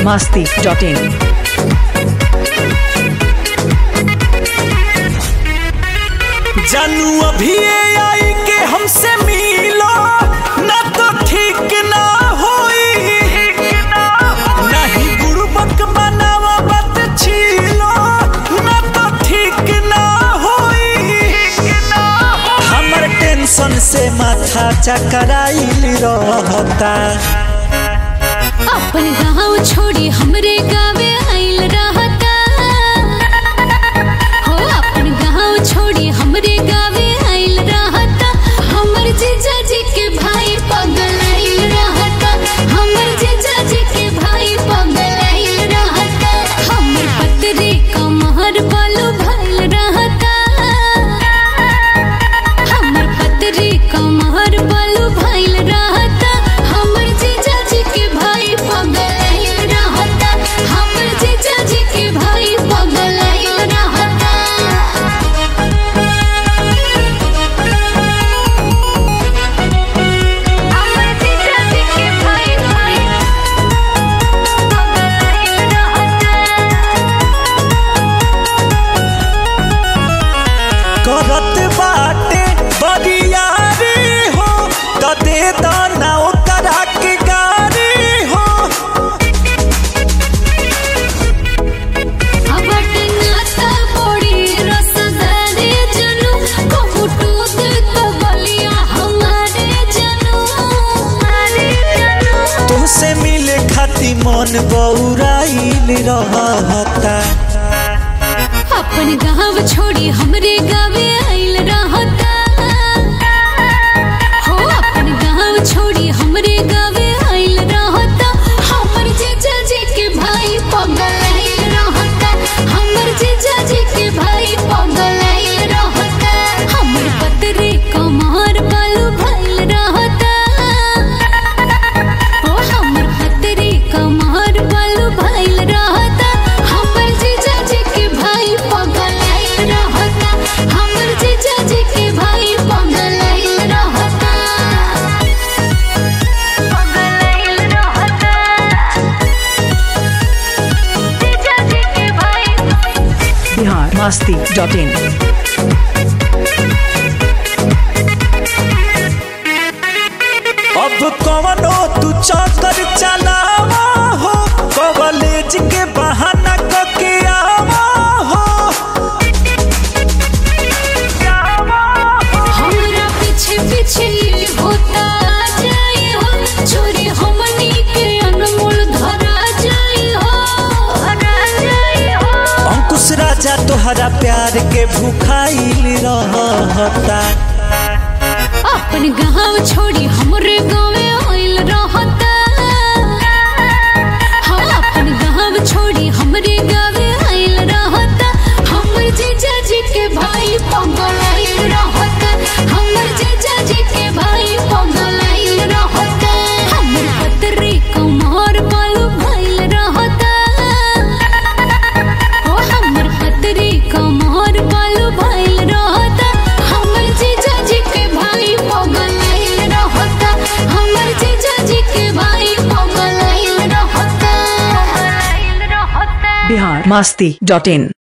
masti.in. जानू अभी आई के हमसे मिलो ना तो ठीक ना होई नहीं गुरुबक बनावा बात छीलो ना तो ठीक ना होई हमर टेंशन से माथा चकराइल रहता अपन गाँव छोड़ी हमरे गावे आइल रहता हो अपन गाँव छोड़ी हमरे गावे आइल रहता हमर जीजा जी के भाई पगल आइल रहता हमर जीजा जी के भाई पगल आइल रहता हमर पतरे कमहर बालू भइल रहता हमर पतरे कमहर बालू भइल रहता हमर जीजा जी के भाई पगल आइल रहता हमर जीजा जी के भाई पगल आइल रहता हमर जीजा जी के भाई भाई पगल आइल रहता करत बाटे बरियारी हो त दे दाना ओकरा के गारी हो अबट नाता बड़ी रसदारे जनू कहूटूत तो बलिया हमारे जनू हमारे जनू तुहसे मिले खाती मन बौराइल रहता अपन गाँव छोड़ी हमरे गावे आइल रहता हो अपन गाँव छोड़ी हमरे गावे आइल रहता हमर जीजा जी के भाई पगल आइल रहता हमर जीजा जी के भाई पगल आइल रहता हमर पतरे कमर बालू भइल रहता ओ हमर पतरे कमर बालू भइल रहता हमर जीजा जी के भाई पगल आइल रहता हमर जीजा जी के भाई पगल आइल रहता पगल आइल रहता जीजा जी के भाई Bihar masti.in. अब कवनो तू चक्कर चलावा हो कॉलेज के बहाना कके आवा हो हमरा पीछे पीछे होता जाए हो चोरी हमनी के अनमोल धरा जाए हो धरा जाए हो अंकुश राजा तोहरा प्यार के भूखाइल रहता अपन गाँव छोड़ी हमरे गाँवे आइल रहता हाँ अपन गाँव छोड़ी हमरे गाँवे आइल रहता हमर जीजा जी के भाई पगल आइल रहता हमर जीजा जी के भाई पगल आइल रहता हमर पतरे कमर बालू भइल रहता ओ हमर पतरे कमर बालू भइल रहता हमर जीजा जी के भाई पगल आइल रहता हमर जीजा जी के भाई पगल आइल रहता आइल रहता Bihar masti.in.